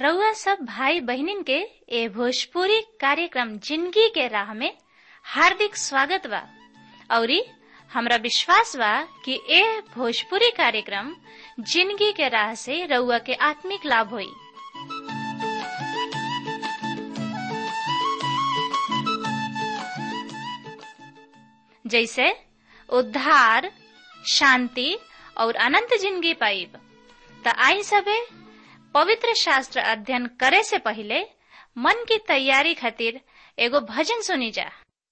रउआ सब भाई बहिनीन के ए भोजपुरी कार्यक्रम जिंदगी के राह में हार्दिक स्वागत बा औरी हमरा विश्वास बा कि ए भोजपुरी कार्यक्रम जिंदगी के राह से रउआ के आत्मिक लाभ होई जैसे उद्धार शांति और अनंत जिंदगी पाइब त आई सबे पवित्र शास्त्र अध्ययन करे से पहले मन की तैयारी खातिर एगो भजन सुनी जा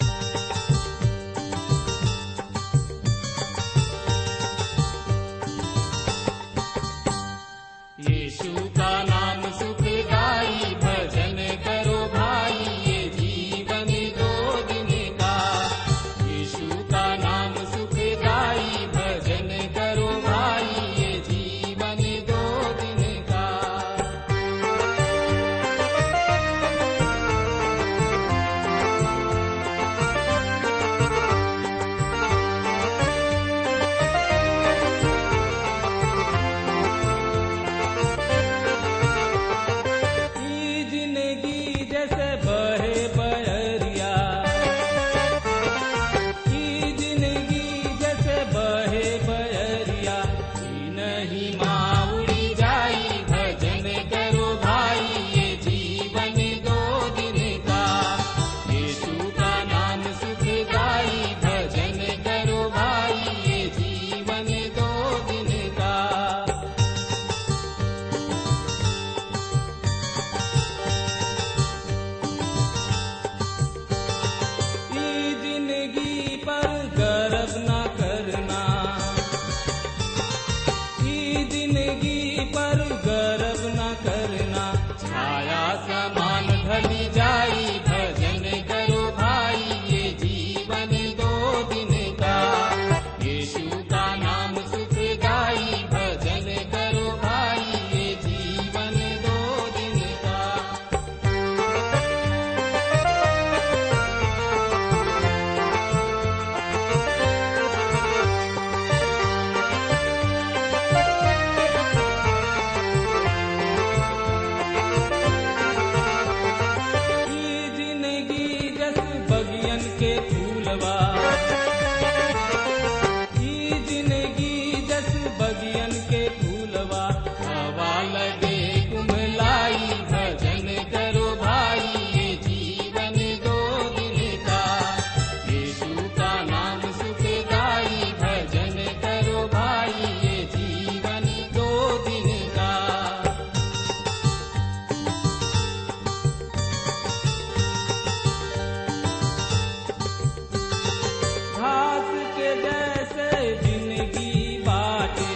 यीशु का नाम सुखदाई भजन करो भाई ये जीवन दो दिन का यीशु का नाम सुखदाई भजन करो भाई ये जीवन दो दिन का ई जिंदगी जैसे बहे बहरिया ई जिंदगी जैसे बहे बहरिया ई नहीं माउड़ी जाई भजन करो भाई ये जीवन दो दिन का यीशु का नाम सुख गाई भजन करो भाई ये जीवन दो दिन का ई जिंदगी पर गर्व न करना ई जिंदगी पर गर्व न करना छाया समान ढली जाई भजन करो भाई ये जीवन दो दिन का यीशु का नाम सुख गाई भजन करो भाई ये जीवन दो दिन का ई जिंदगी जस बगियन के फूलवा ई जिंदगी जस बगियन के फूलवा हवा लगे कुमलाई भजन करो भाई ये जीवन दो दिन का यीशु का नाम सुख गाई भजन करो भाई ये जीवन दो दिन का घास के जैसे जिंदगी बाटे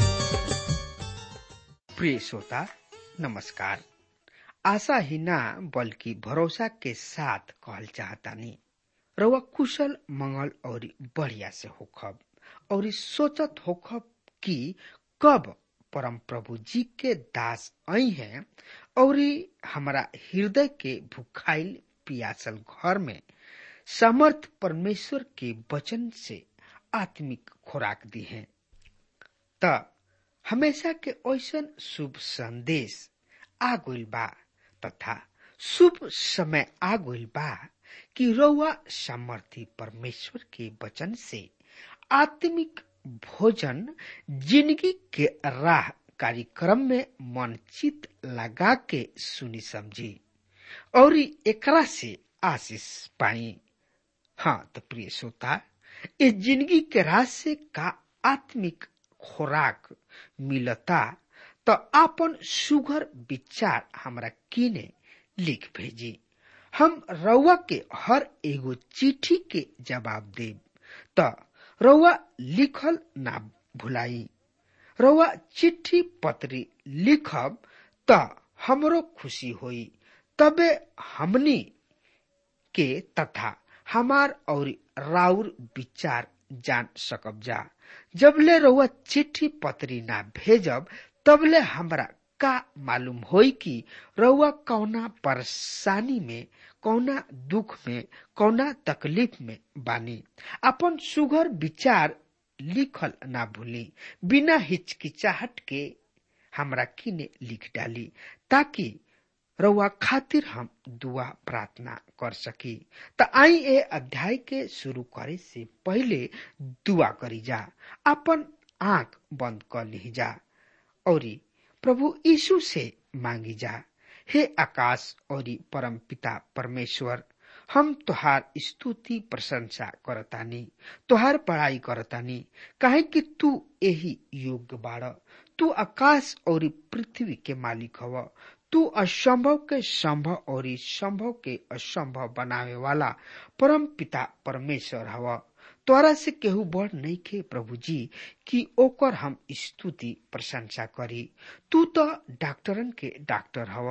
प्रिय श्रोता नमस्कार आशा ही ना बल्कि भरोसा के साथ कहल चाहतानी रउआ कुशल मंगल और बढ़िया से होखब और सोचत होखब कि कब परम प्रभु जी के दास आई हैं और हमारा हृदय के भुखाइल पियासल घर में समर्थ परमेश्वर के वचन से आत्मिक खुराक दी है त हमेशा के ऐसन शुभ संदेश आ गइल बा तथा शुभ समय आ गइल बा कि रउआ सामर्थी परमेश्वर के वचन से आत्मिक भोजन जिंदगी के राह कार्यक्रम में मन चित लगा के सुनी समझी और एकरा से आशीष पाई हाँ तो प्रिय श्रोता इस जिंदगी के राह से का आत्मिक खुराक मिलता तो आपन सुघर विचार हमरा किने लिख भेजी हम रउआ के हर एगो चिट्ठी के जवाब देब त रउआ लिखल ना भुलाई रउआ चिट्ठी पत्री लिखब त हमरो खुशी होई तबे हमनी के तथा हमार और राउर विचार जान सकब जा जबले रउआ चिट्ठी पत्री ना भेजब तबले हमरा का मालूम होई कि रउआ कौना परेशानी में कौना दुख में कौना तकलीफ में बानी अपन सुघर विचार लिखल ना भूली बिना हिचकिचाहट के हमरा किने लिख डाली ताकि रउआ खातिर हम दुआ प्रार्थना कर सकी त आई ए अध्याय के शुरू करे से पहले दुआ करी जा अपन आंख बंद कर ली जा और प्रभु यीशु से मांगी जा हे आकाश और परम पिता परमेश्वर हम तुहार स्तुति प्रशंसा करतानी तुहार पढ़ाई करतानी काहे कि तू यही योग्य बाड़ तू आकाश और पृथ्वी के मालिक हव तू असंभव के संभव और संभव के असंभव बनावे वाला परम पिता परमेश्वर हव तोरा से केहू बड़ नहीं खे प्रभु जी कि ओकर हम स्तुति प्रशंसा करी तू तो डॉक्टरन के डॉक्टर हव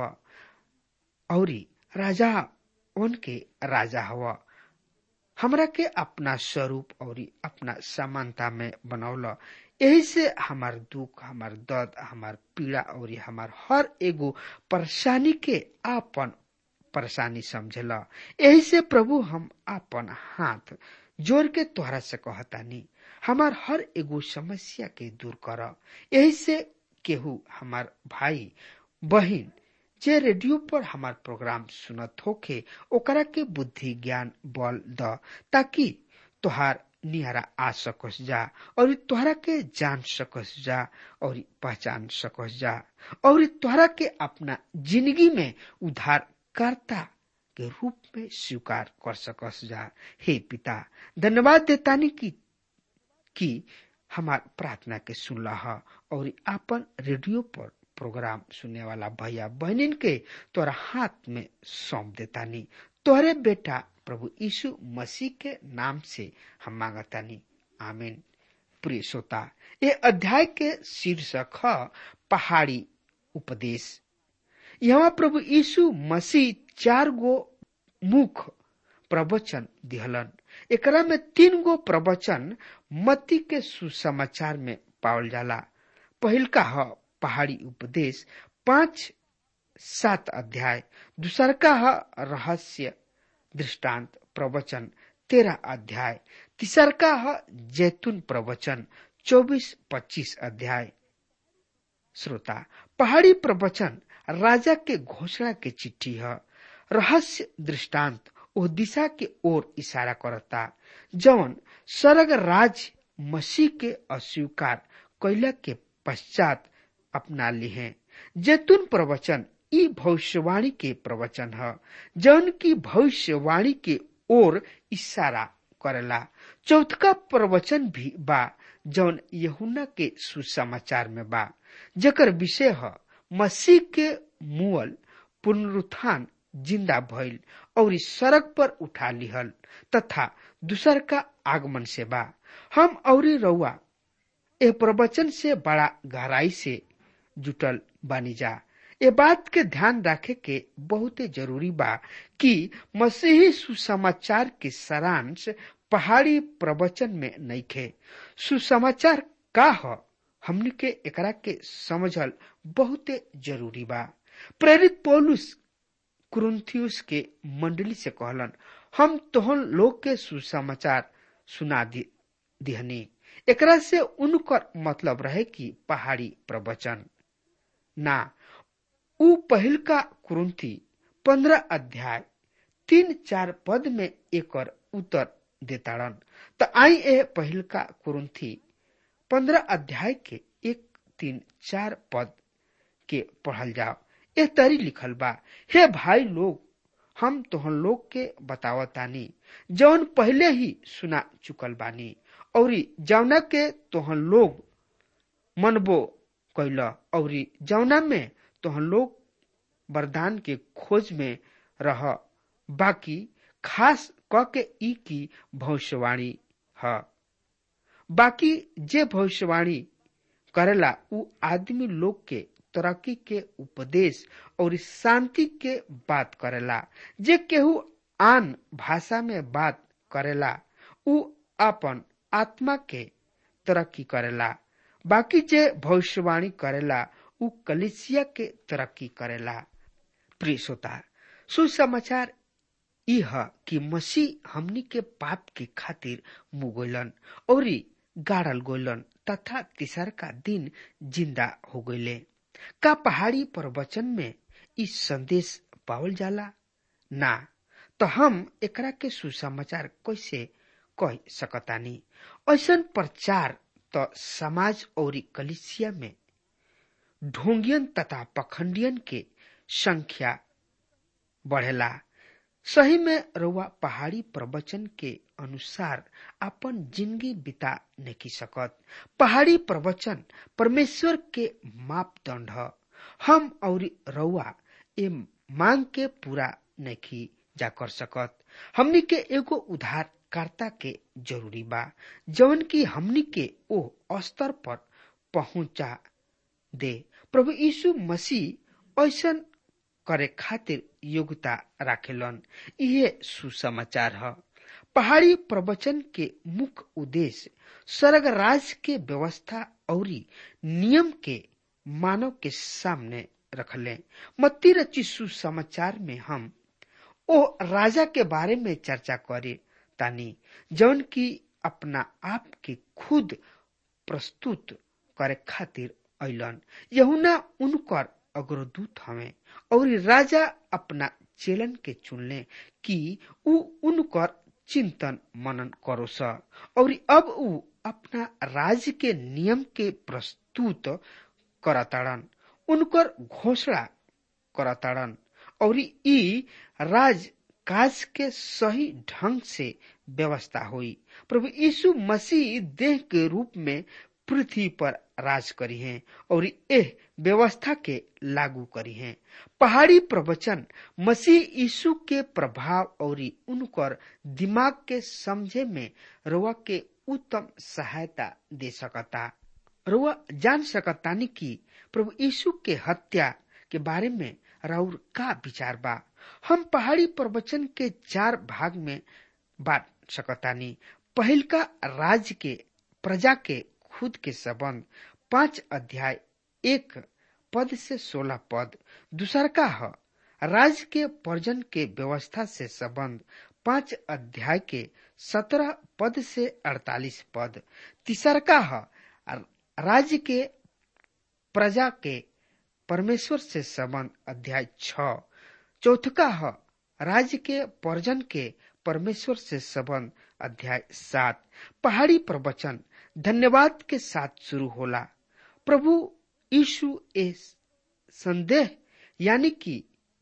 और राजा उनके राजा हव हमरा के अपना स्वरूप और अपना समानता में बनौल यही से हमार दुख हमार दर्द हमार पीड़ा और हमार हर एगो परेशानी के आपन परेशानी समझल यही से प्रभु हम आपन हाथ जोड़ के तोहरा से कहतानी हमार हर एगो समस्या के दूर कर यही से केहू हमार भाई बहिन जे रेडियो पर हमार प्रोग्राम सुनत होखे ओकरा के बुद्धि ज्ञान बल द ताकि तोहार निहरा आ सकस जा और तोहरा के जान सकस जा और पहचान सकस जा और तोहरा के अपना जिंदगी में उद्धार करता के रूप में स्वीकार कर सकस जा हे पिता धन्यवाद देतानी की कि हमार प्रार्थना के सुनला और आपन रेडियो पर प्रोग्राम सुनने वाला भैया बहनिन के तोरा हाथ में सौंप देतानी तोहरे बेटा प्रभु यीशु मसीह के नाम से हम मांगतानी आमीन प्रिय श्रोता ये अध्याय के शीर्षक है पहाड़ी उपदेश यहाँ प्रभु यीशु मसीह चार गो मुख प्रवचन दिहलन एकरा में तीन गो प्रवचन मती के सुसमाचार में पावल जाला पहिल का ह पहाड़ी उपदेश पांच सात अध्याय दूसर का है रहस्य दृष्टांत प्रवचन तेरह अध्याय तीसर का है जैतून प्रवचन चौबीस पच्चीस अध्याय श्रोता पहाड़ी प्रवचन राजा के घोषणा के चिट्ठी है रहस्य दृष्टांत ओ दिशा के ओर इशारा करता जवन स्वर्ग राज मसीह के अस्वीकार कैला के पश्चात अपना ली है जैतून प्रवचन ई भविष्यवाणी के प्रवचन है जौन की भविष्यवाणी के ओर इशारा करेला चौथका प्रवचन भी बा जौन यहुना के सुसमाचार में बा जकर विषय है मसीह के मुअल पुनरुत्थान जिंदा भइल और इस सड़क पर उठा लिहल तथा दूसर का आगमन से बा हम और रउआ ए प्रवचन से बड़ा गहराई से जुटल बानी जा ये बात के ध्यान रखे के बहुत जरूरी बा कि मसीही सुसमाचार के सारांश पहाड़ी प्रवचन में नहीं खे सुसमाचार का ह हमने के एकरा के समझल बहुत जरूरी बा प्रेरित पौलुस कुरुन्थियुस के मंडली से कहलन हम तोहन लोग के सुसमाचार सुना दि, दिहनी एकरा से उनकर मतलब रहे कि पहाड़ी प्रवचन ना उ पहिल का कुरुंथी पंद्रह अध्याय तीन चार पद में एकर उत्तर देताड़न त आई ए पहिल का कुरुंथी पंद्रह अध्याय के एक तीन चार पद के पढ़ल जाओ ए तरी लिखल बा हे भाई लोग हम तोहन लोग के बतावतानी जौन पहले ही सुना चुकल बानी और जौना के तोहन लोग मनबो कैल और जौना में तोहन लोग वरदान के खोज में रह बाकी खास क के ई की भविष्यवाणी है बाकी जे भविष्यवाणी करेला उ आदमी लोग के तरक्की के उपदेश और शांति के बात करेला जे केहू आन भाषा में बात करेला उ अपन आत्मा के तरक्की करेला बाकी जे भविष्यवाणी करेला उ कलिसिया के तरक्की करेला प्रिय श्रोता सुसमाचार ई है कि मसीह हमनी के पाप के खातिर मुगोलन और गाड़ल गोलन तथा तीसर का दिन जिंदा हो गईले का पहाड़ी प्रवचन में ई संदेश पावल जाला ना तो हम एकरा के सुसमाचार कैसे कह सकतानी ऐसन प्रचार तो समाज और कलिसिया में ढोंगियन तथा पखंडियन के संख्या बढ़ेला सही में रउआ पहाड़ी प्रवचन के अनुसार अपन जिंदगी बिता नहीं सकत पहाड़ी प्रवचन परमेश्वर के मापदंड ह हम और रउआ ए मांग के पूरा नहीं जा कर सकत हमनी के एगो उधारकर्ता के जरूरी बा जवन की हमनी के ओ स्तर पर पहुंचा दे प्रभु यीशु मसीह ऐसन करे खातिर योग्यता राखेलन यह सुसमाचार है पहाड़ी प्रवचन के मुख्य उद्देश्य स्वर्ग राज के व्यवस्था और नियम के मानव के सामने रखले मत्ती रची सुसमाचार में हम ओ राजा के बारे में चर्चा करे तानी जौन की अपना आप के खुद प्रस्तुत करे खातिर अलन यहुना उनकर अग्रदूत हवे और राजा अपना चेलन के चुनले कि उ उनकर चिंतन मनन करो स और अब उ अपना राज्य के नियम के प्रस्तुत करताड़न उनकर घोषणा करताड़न और ई राज काज के सही ढंग से व्यवस्था हुई प्रभु यीशु मसीह देह के रूप में पृथ्वी पर राज करी हैं और एह व्यवस्था के लागू करी हैं पहाड़ी प्रवचन मसीह यीशु के प्रभाव और उनकर दिमाग के समझे में रुआ के उत्तम सहायता दे सकता रुआ जान सकतानी कि प्रभु यीशु के हत्या के बारे में राउर का विचार बा हम पहाड़ी प्रवचन के चार भाग में बांट सकतानी पहिल का राज्य के प्रजा के खुद के संबंध पांच अध्याय एक पद से सोलह पद दूसर का है राज्य के पर्जन के व्यवस्था से संबंध पांच अध्याय के सत्रह पद से अड़तालीस पद तीसर का है राज्य के प्रजा के परमेश्वर से संबंध अध्याय छ चौथका है राज्य के पर्जन के परमेश्वर से संबंध अध्याय सात पहाड़ी प्रवचन धन्यवाद के साथ शुरू होला प्रभु यीशु ए संदेह यानी कि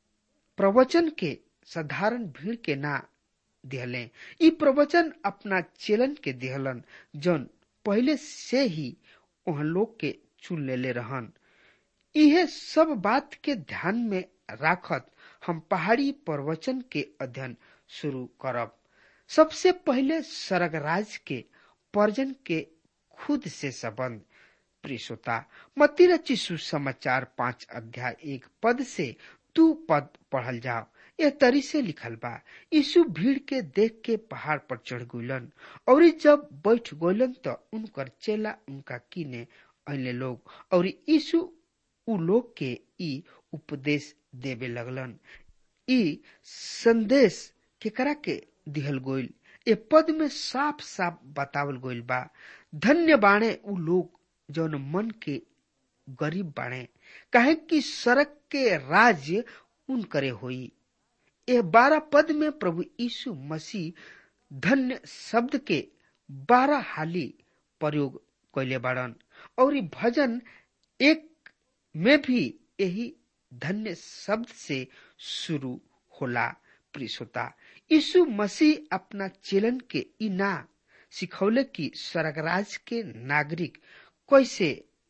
प्रवचन के साधारण भीड़ के ना दिहले ई प्रवचन अपना चेलन के दिहलन जौन पहले से ही वहां लोग के चुन लेले रहन इहे सब बात के ध्यान में राखत हम पहाड़ी प्रवचन के अध्ययन शुरू करब सबसे पहले स्वर्गराज के पर्जन के खुद से संबंध प्रियता मती रची सुसमाचार पांच अध्याय एक पद से तू पद पढ़ल जाओ यह तरी से लिखल बा यीशु भीड़ के देख के पहाड़ पर चढ़ गइलन और जब बैठ गइलन तो उनकर चेला उनका कीने अले लोग और यीशु उ लोग के ई उपदेश देवे लगलन ई संदेश केकरा के दिहल गोइल ए पद में साफ साफ बतावल गोइल बा धन्य बाणे उ लोग जौन मन के गरीब बाणे कहे कि सड़क के राज्य उन करे होई यह बारह पद में प्रभु यीशु मसीह धन्य शब्द के बारह हाली प्रयोग कैले बाड़न और भजन एक में भी यही धन्य शब्द से शुरू होला प्रियता यीशु मसीह अपना चेलन के इना सिखौले कि स्वर्गराज के नागरिक कैसे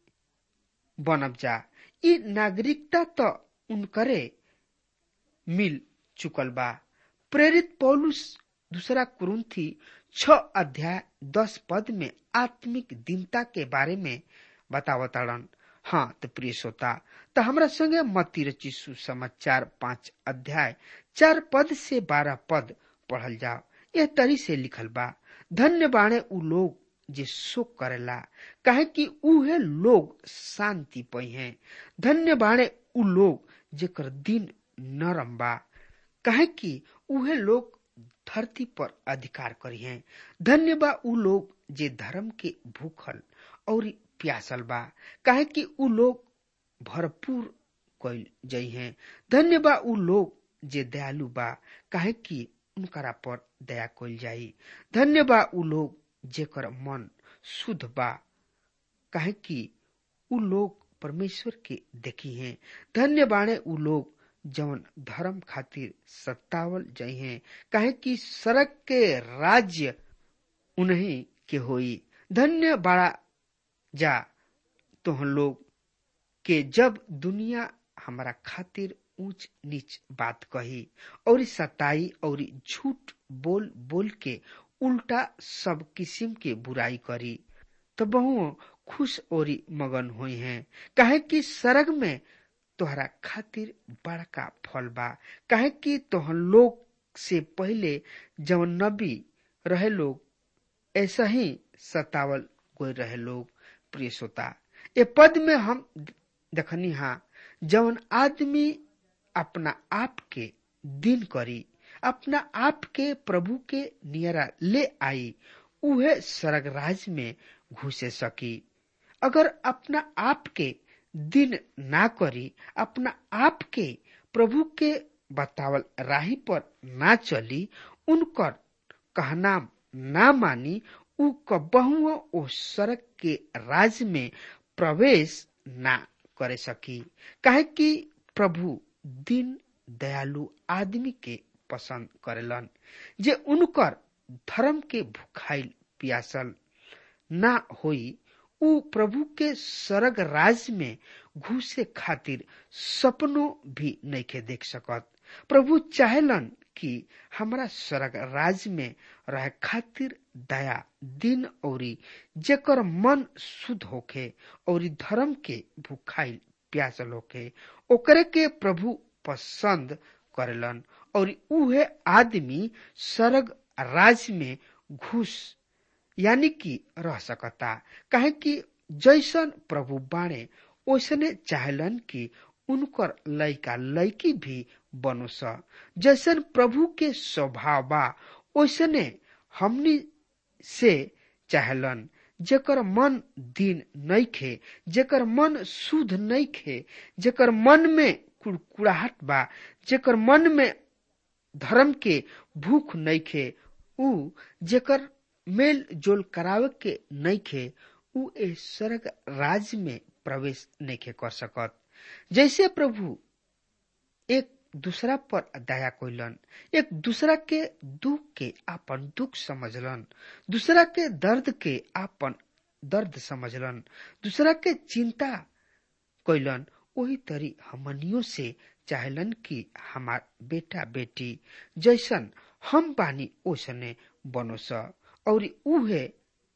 बनब जा ई नागरिकता तो उनकरे मिल चुकल बा प्रेरित पौलुस दूसरा कुरुंथी छ अध्याय दस पद में आत्मिक दीनता के बारे में बतावताड़न हाँ तो प्रिय श्रोता तो हमरा संगे मती रची सुसमाचार पांच अध्याय चार पद से बारह पद पढ़ल जाओ यह तरी से लिखल बा धन्य बाणे उ लोग जे शोक करेला काहे कि उहे लोग शांति पई हैं धन्य बाणे उ लोग जेकर दिन नरम बा काहे कि उहे लोग धरती पर अधिकार करी हैं धन्य बा उ लोग जे धर्म के भूखल और प्यासल बा काहे कि उ लोग भरपूर कइल जई हैं धन्य बा उ लोग जे दयालु बा काहे कि उनकरा पर दया कइल जाई धन्य बा उ लोग जेकर मन शुद्ध बा काहे कि उ लोग परमेश्वर के देखी हैं धन्य बाणे उ लोग जवन धर्म खातिर सत्तावल जई हैं काहे कि सड़क के राज्य उन्हीं के होई धन्य बाड़ा जा तोहन लोग के जब दुनिया हमारा खातिर ऊंच नीच बात कही और सताई और झूठ बोल बोल के उल्टा सब किस्म के बुराई करी तो बहु खुश और मगन हुई हैं काहे कि सरग में तोहरा खातिर बड़का फल बा काहे कि तोहन लोग से पहले जवन नबी रहे लोग ऐसा ही सतावल कोई रहे लोग प्रिय श्रोता ए पद में हम देखनी हा जवन आदमी अपना आप के दिन करी अपना आप के प्रभु के नियरा ले आई उहे स्वर्ग राज में घुसे सकी अगर अपना आप के दिन ना करी अपना आप के प्रभु के बतावल राही पर ना चली उनकर कहना ना मानी उ कबहुओ ओ सड़क के राज में प्रवेश ना करे सकी काहे कि प्रभु दिन दयालु आदमी के पसंद करेलन जे उनकर धर्म के भुखाइल पियासल ना होई उ प्रभु के स्वर्ग राज में घुसे खातिर सपनों भी नइखे देख सकत प्रभु चाहेलन कि हमरा स्वर्ग राज में रहे खातिर दया दिन औरी जेकर मन शुद्ध होखे और धर्म के भुखाइल प्यासल होखे ओकरे के प्रभु पसंद करेलन और उहे आदमी स्वर्ग राज में घुस यानी कि रह सकता काहे कि जैसन प्रभु बाणे ओसने चाहलन कि उनकर लइका लइकी भी बनो स जैसन प्रभु के स्वभाव बा ओसने हमनी से चाहलन जेकर मन दिन नइखे जेकर मन शुद्ध नइखे जेकर मन में कुड़कुड़ाहट बा जेकर मन में धर्म के भूख नइखे उ जेकर मेल जोल करावे के नइखे उ ए स्वर्ग राज में प्रवेश नइखे कर सकत जैसे प्रभु एक दूसरा पर दया कोइलन एक दूसरा के दुख के आपन दुख समझलन दूसरा के दर्द के आपन दर्द समझलन दूसरा के चिंता कोइलन वही तरी हमनियों से चाहलन कि हमार बेटा बेटी जैसन हम बानी ओसने बनो स और उहे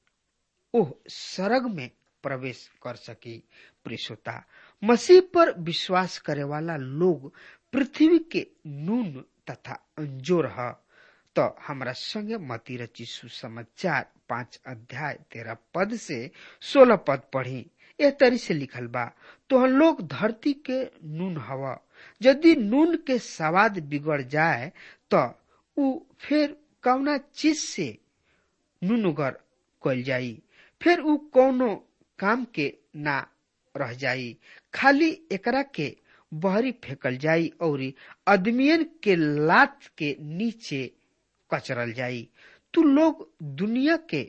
ओह सरग में प्रवेश कर सकी प्रियता मसीह पर विश्वास करे वाला लोग पृथ्वी के नून तथा अंजोर है तो हमरा संगे मती रची सुसमाचार पांच अध्याय तेरह पद से सोलह पद पढ़ी ए तरी से लिखल बा तो हम लोग धरती के नून हवा यदि नून के स्वाद बिगड़ जाए तो उ फिर कौना चीज से नूनगर कल जाई फिर उ कौनो काम के ना रह जाई खाली एकरा के बहरी फेंकल जाई और अदमियन के लात के नीचे कचरल जाई तू लोग दुनिया के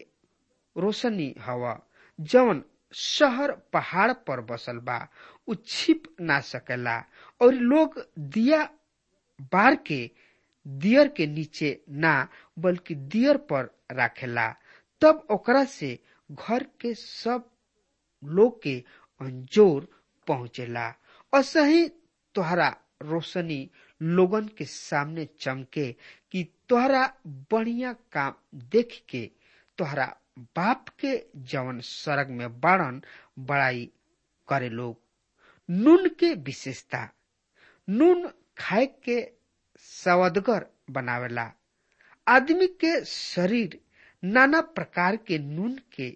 रोशनी हवा जवन शहर पहाड़ पर बसल बा उ छिप ना सकेला और लोग दिया बार के दियर के नीचे ना बल्कि दियर पर राखेला तब ओकरा से घर के सब लोग के अंजोर पहुंचेला और सही तोहरा रोशनी लोगन के सामने चमके कि तोहरा बढ़िया काम देख के तोहरा बाप के जवन सड़क में बाड़न बड़ाई करे लोग नून के विशेषता नून खाए के सवदगर बनावेला आदमी के शरीर नाना प्रकार के नून के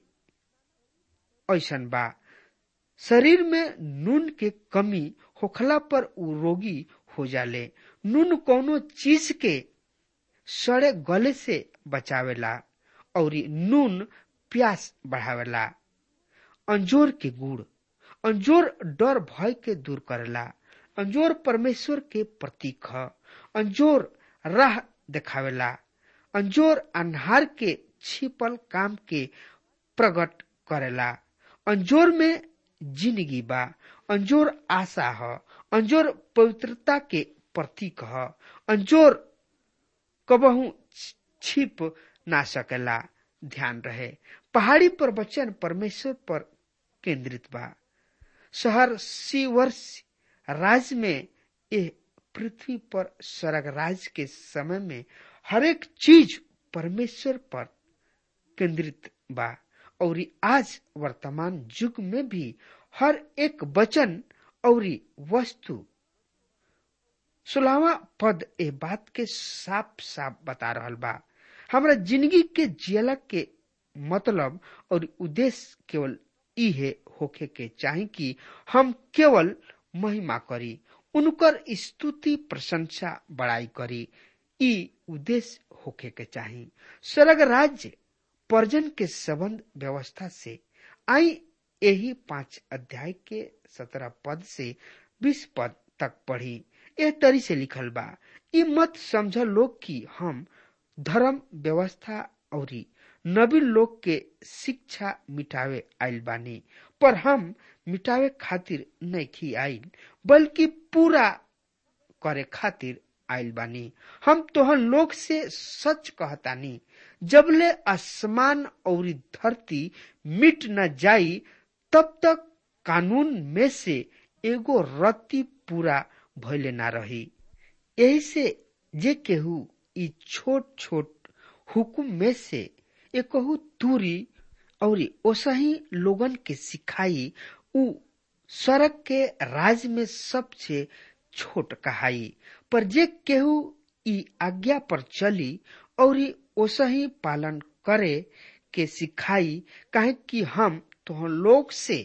ऐसन बा शरीर में नून के कमी होखला पर उ रोगी हो जाले नून कोनो चीज के सड़े गले से बचावेला और नून प्यास बढ़ावेला अंजोर के गुड़ अंजोर डर भय के दूर करेला अंजोर परमेश्वर के प्रतीक ह अंजोर राह देखावेला अंजोर अन्हार के छिपल काम के प्रकट करेला अंजोर में जिंदगी बा अंजोर आशा ह अंजोर पवित्रता के प्रतीक ह अंजोर कबहू छिप ना सकेला ध्यान रहे पहाड़ी पर वचन परमेश्वर पर केंद्रित बा शहर सी वर्ष राज्य में यह पृथ्वी पर स्वर्ग राज के समय में हरेक चीज परमेश्वर पर केंद्रित बा और आज वर्तमान युग में भी हर एक वचन और वस्तु सोलहवा पद ए बात के साफ साफ बता रहल बा हमरा जिंदगी के जियला के मतलब और उद्देश्य केवल इहे होखे के चाही कि हम केवल महिमा करी उनकर स्तुति प्रशंसा बड़ाई करी ई उद्देश्य होखे के चाही स्वर्ग राज्य पर्जन के संबंध व्यवस्था से आई यही पांच अध्याय के सत्रह पद से बीस पद तक पढ़ी एह तरी से लिखल बा ई मत समझ लोग कि हम धर्म व्यवस्था और नबी लोग के शिक्षा मिटावे आइल बानी पर हम मिटावे खातिर नहीं आइल बल्कि पूरा करे खातिर आइल बानी हम तोहन लोग से सच कहतानी जबले आसमान और धरती मिट न जाई तब तक कानून में से एगो रत्ती पूरा भइले ना रही यही से जे केहू ई छोट छोट हुकुम में से एकहू दूरी और ओसही लोगन के सिखाई उ सड़क के राज में सबसे छोट कहाई पर जे केहू ई आज्ञा पर चली और ओसही पालन करे के सिखाई काहे कि हम तोहन लोग से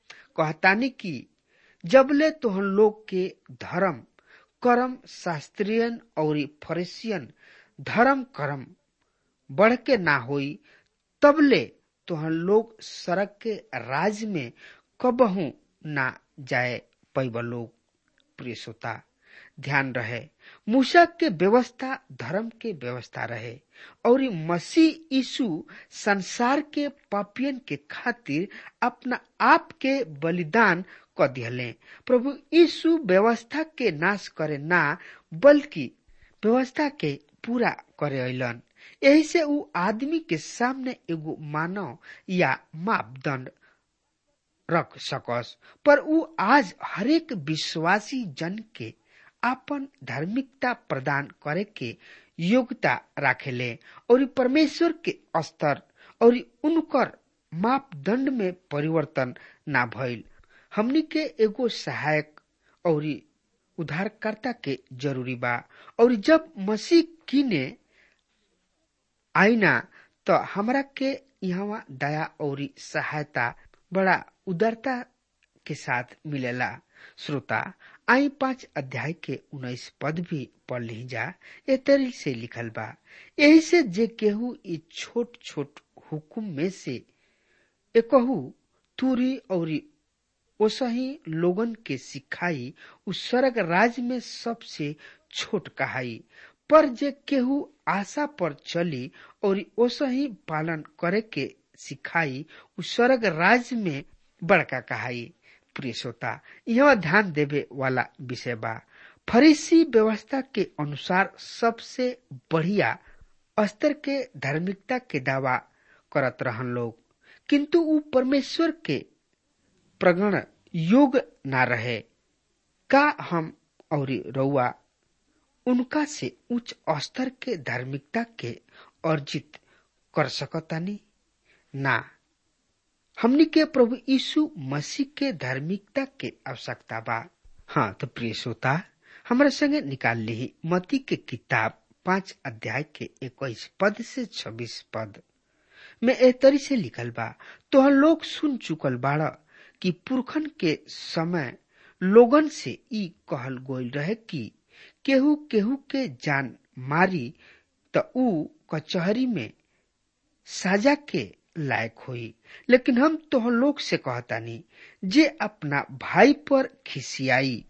कहतानी कि जबले तोहन लोग के धर्म कर्म शास्त्रियन और फरेसियन धर्म कर्म बढ़ के ना होई तबले तोहन लोग सड़क के राज में कबहू ना जाए पैब लोग प्रिय श्रोता ध्यान रहे मूसा के व्यवस्था धर्म के व्यवस्था रहे और मसीह यीशु संसार के पापियन के खातिर अपना आप के बलिदान क दिहले प्रभु यीशु व्यवस्था के नाश करे ना बल्कि व्यवस्था के पूरा करे अलन यही से उ आदमी के सामने एगो मानव या मापदंड रख सकस पर उ आज हरेक विश्वासी जन के आपन धार्मिकता प्रदान करे के योग्यता राखेले और परमेश्वर के स्तर और उनकर मापदंड में परिवर्तन ना भइल हमनी के एगो सहायक और उद्धारकर्ता के जरूरी बा और जब मसीह किने आईना तो हमरा के यहाँ दया और सहायता बड़ा उदारता के साथ मिलेला श्रोता आई पांच अध्याय के उन्नीस पद भी पढ़ ली जा ए तरी से लिखल बा यही से जे केहू ई छोट छोट हुकुम में से एकहू तुरी और ओसही लोगन के सिखाई उ स्वर्ग राज में सबसे छोट कहाई पर जे केहू आशा पर चली और ओसही पालन करे के सिखाई उ स्वर्ग राज में बड़का कहाई प्रिय श्रोता यह ध्यान देवे वाला विषय बा फरीसी व्यवस्था के अनुसार सबसे बढ़िया स्तर के धार्मिकता के दावा करत रहन लोग किंतु उ परमेश्वर के प्रगण योग ना रहे का हम और रउआ उनका से उच्च स्तर के धार्मिकता के अर्जित कर सकतानी ना हमनी के प्रभु यीशु मसीह के धार्मिकता के आवश्यकता बा हाँ तो प्रिय श्रोता हमारे संगे निकाल ली मती के किताब पांच अध्याय के इक्कीस पद से छब्बीस पद में ए तरी से लिखल बा तो लोग सुन चुकल बाड़ कि पुरखन के समय लोगन से ई कहल गोल रहे कि केहू केहू के जान मारी त ऊ कचहरी में साजा के लायक होई लेकिन हम तो लोग से कहतानी जे अपना भाई पर खिसियाई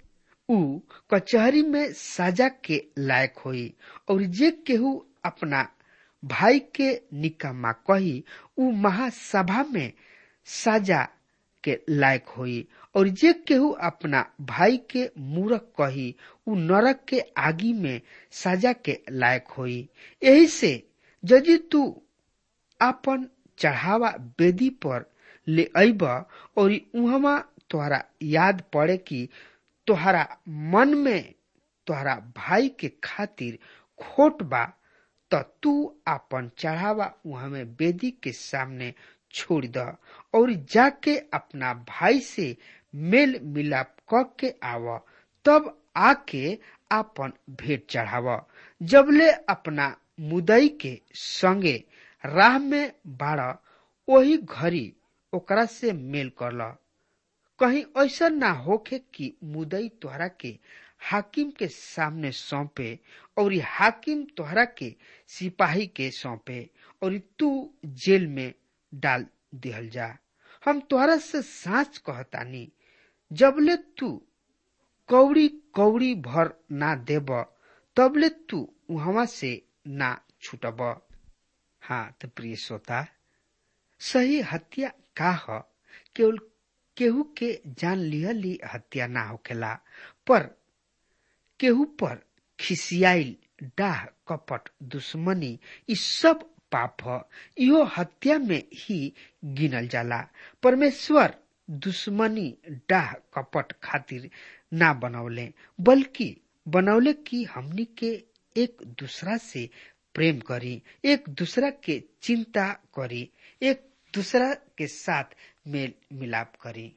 ऊ कचहरी में सजा के लायक होई और जे केहू अपना भाई के निकम्मा कही ऊ महासभा में सजा के लायक होई और जे केहू अपना भाई के मूरख कही ऊ नरक के आगी में सजा के लायक होई यही से यदि तू अपन चढ़ावा वेदी पर ले अब और उहमा तोहरा याद पड़े कि तोहरा मन में तोहरा भाई के खातिर खोट बा त तू अपन चढ़ावा वहां में वेदी के सामने छोड़ द और जाके अपना भाई से मेल मिलाप क के आव तब आके आपन भेंट चढ़ाव जबले अपना मुदई के संगे राह में बाड़ वही घड़ी ओकरा से मेल कर ल कहीं ऐसा ना होखे कि मुदई तोहरा के हाकिम के सामने सौंपे और हाकिम तोहरा के सिपाही के सौंपे और तू जेल में डाल दिहल जा हम तोहरा से सांच कहतानी जबले तू कौड़ी कौड़ी भर ना देब तबले तू वहां से ना छूटब हाँ तो प्रिय श्रोता सही हत्या का ह केवल केहू के जान लिहली हत्या ना होखेला पर केहू पर खिसियाइल डाह कपट दुश्मनी ई सब पाप ह इहो हत्या में ही गिनल जाला परमेश्वर दुश्मनी डाह कपट खातिर ना बनौले बल्कि बनौले कि हमनी के एक दूसरा से प्रेम करी एक दूसरा के चिंता करी एक दूसरा के साथ मेल मिलाप करी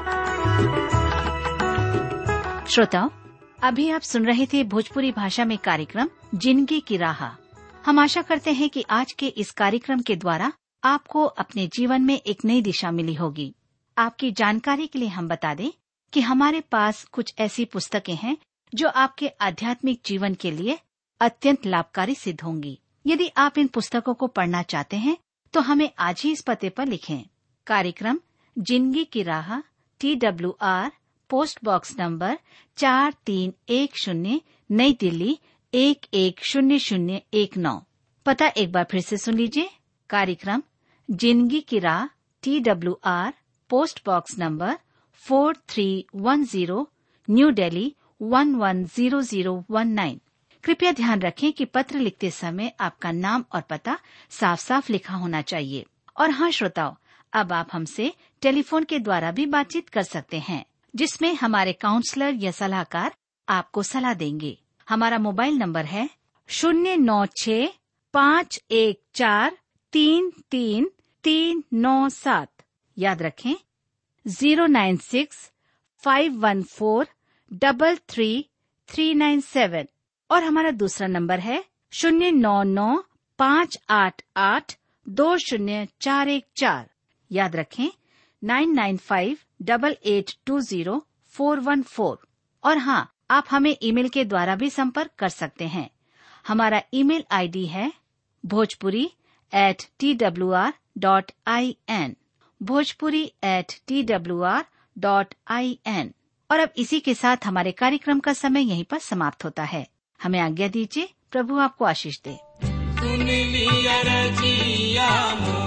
श्रोताओं अभी आप सुन रहे थे भोजपुरी भाषा में कार्यक्रम जिंदगी की राह हम आशा करते हैं कि आज के इस कार्यक्रम के द्वारा आपको अपने जीवन में एक नई दिशा मिली होगी आपकी जानकारी के लिए हम बता दें कि हमारे पास कुछ ऐसी पुस्तकें हैं जो आपके आध्यात्मिक जीवन के लिए अत्यंत लाभकारी सिद्ध होंगी यदि आप इन पुस्तकों को पढ़ना चाहते हैं तो हमें आज ही इस पते पर लिखें कार्यक्रम जिंदगी की राह T W R post box number चार तीन एक शून्य नई दिल्ली एक एक शून्य शून्य एक नौ पता एक बार फिर से सुन लीजिए कार्यक्रम जिंदगी की राह T W R post box number four three one zero New Delhi one one zero zero one nine कृपया ध्यान रखें कि पत्र लिखते समय आपका नाम और पता साफ साफ लिखा होना चाहिए और हाँ श्रोताओं अब आप हमसे टेलीफोन के द्वारा भी बातचीत कर सकते हैं जिसमें हमारे काउंसलर या सलाहकार आपको सलाह देंगे हमारा मोबाइल नंबर है शून्य नौ छ पाँच एक चार तीन तीन तीन नौ सात याद रखें zero nine six five one four double three three nine seven और हमारा दूसरा नंबर है शून्य नौ नौ पाँच आठ आठ दो शून्य चार एक चार याद रखें nine nine five double eight two zero four one four और हाँ आप हमें ईमेल के द्वारा भी संपर्क कर सकते हैं हमारा ईमेल आईडी है Bhojpuri at T W R dot I N Bhojpuri at T W R dot I N और अब इसी के साथ हमारे कार्यक्रम का समय यहीं पर समाप्त होता है हमें आज्ञा दीजिए प्रभु आपको आशीष दे सुन लिया रजिया